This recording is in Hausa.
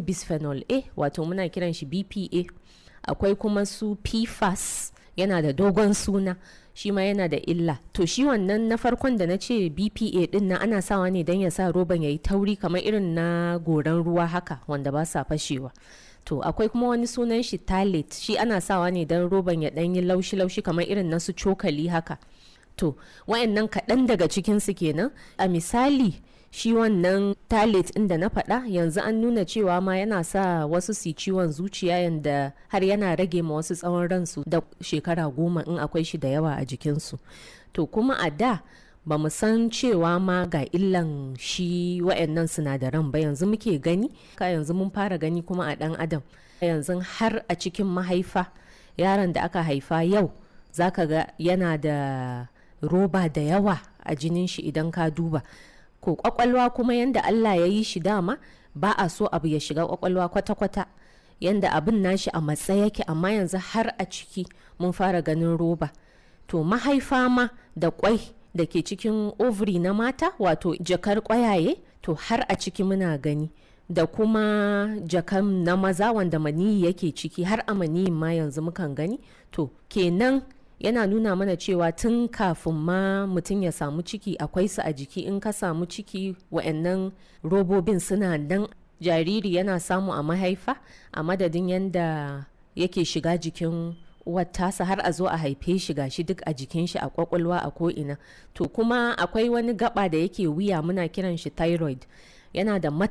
bisphenol a wato muna kiran shi bpa akwai kuma su pfas yana da dogon suna shi ma yana da illa to shi wannan na farkon da na ce bpa din nan ana sawa ne don ya sa roban ya yi tauri kamar irin na goran ruwa haka wanda ba sa fashewa to akwai kuma wani sunan shi talit shi ana sawa ne don roban ya ɗan yi laushi-laushi kamar irin na su cokali haka to wayannan kaɗan daga cikinsu kenan a misali shi wannan talit ɗin da na faɗa yanzu an nuna cewa ma yana sa wasu su ciwon zuciya yanda har yana rage ma wasu tsawon ransu da shekara goma in akwai shi da yawa a jikinsu to kuma a da ba mu san cewa ma ga illan shi wa'annan sinadaran ba yanzu muke gani ka yanzu mun fara gani kuma a ɗan adam yanzu har a cikin mahaifa yaron da aka haifa yau zaka ga yana da roba da yawa a jinin shi idan ka duba ko kwakwalwa kuma yanda Allah ya yi shi dama ba a so abu ya shiga kwakwalwa kwata-kwata yanda abin nashi a matsa yake amma yanzu har a ciki mun fara ganin roba to mahaifa ma da kwai da ke cikin ovary na mata wato jakar kwayaye to har a ciki muna gani da kuma jakan na maza wanda maniyi yake ciki har a maniyin ma yanzu mukan gani to kenan yana nuna mana cewa tun kafin ma mutum ya samu ciki akwai su a jiki in ka samu ciki wa'annan robobin suna nan jariri yana samu a mahaifa a madadin yadda yake shiga jikin uwar tasa har a zo a haife shi gashi duk a jikin shi a kwakwalwa a ko'ina to kuma akwai wani gaba da yake wuya muna kiran shi thyroid yana da